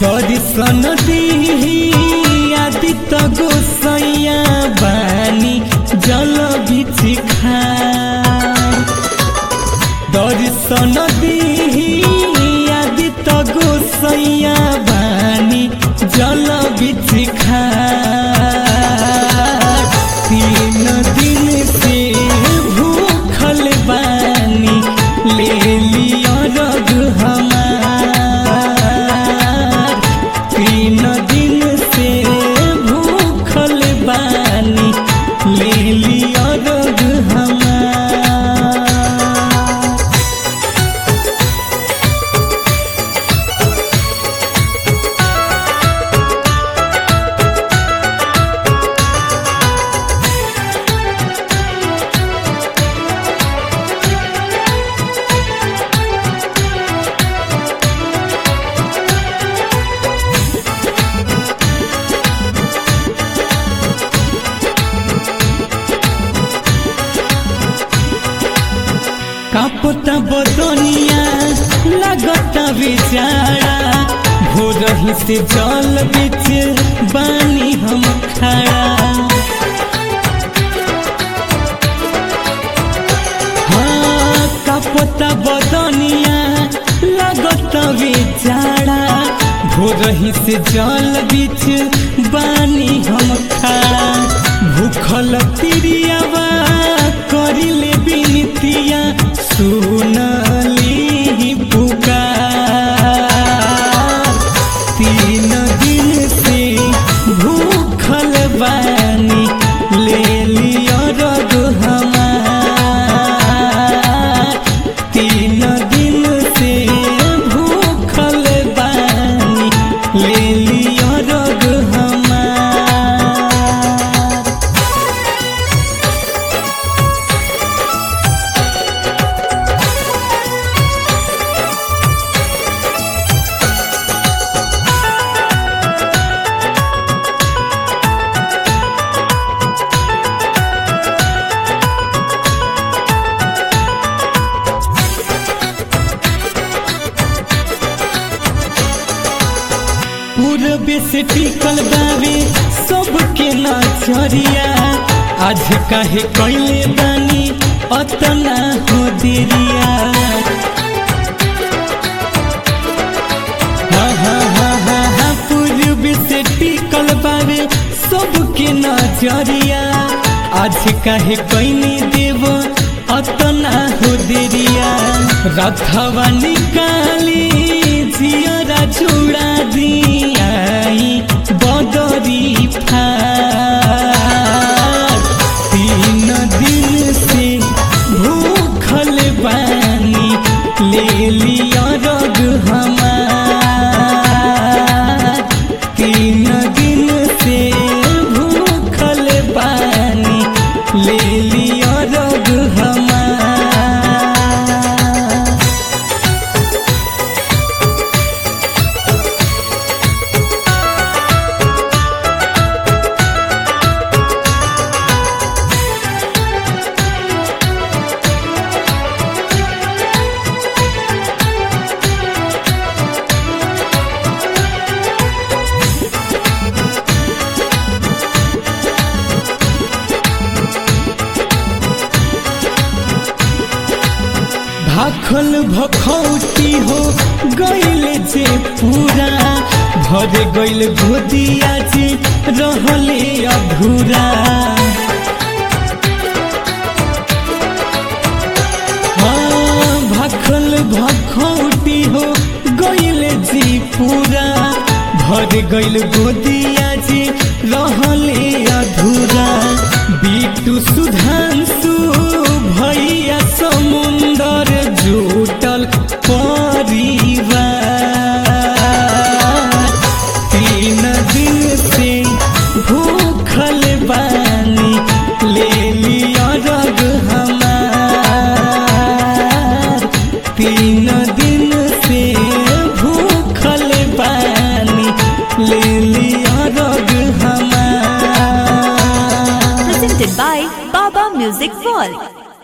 दर्शन दिही आदित्य गोसैया बानी जल बिछि खार दर्शन दिही आदित्य गोसैया बानी जल बिछि खार तीन दिन से भूखल बानी ले लियो रग हमार तीन दिन से भूखल बानी ले लियो रग हमार कापता बदनिया लगता बेचारा भोरही से जल बिच बानी हम खड़ा हाँ कापता बदनिया लगता बेचारा भोरही से जल बिच बानी हम खड़ा भूखल तिरियावा करिले बिनतिया सुनली पुकार तीन दिन से भूखल बानी ले लियो रग हमार तीन दिन से भूखल बानी ले लियो रग हमार पूरबे से टिकल बावे सबके नजरिया आज काहे कैले बानी अतना हो देरिया हा हा हा हा हा पूरबे से टिकल बावे सबके नजरिया आज काहे कैले देव अतना हो देरिया रथवा निकाली जियरा चूड़ा दियाई बदरी फार तीन दिन से भूखल बानी ले लिया रग हमार तीन दिन से भूखल बानी ले लिया रग हमार भाखल भखौती हो गैल जे पूरा भर गैल गोदिया जे रहले अधूरा हाँ भाखल भखौती हो गैल जे पूरा भर गैल गोदिया जे रहले अधूरा बिटू सुधांशु भैया समुंदर जुटल परिवार तीन दिन से भूखल बानी ले लिया रग हमार तीन दिन से भूखल बानी ले लिया रग हमार presented by Baba Music World.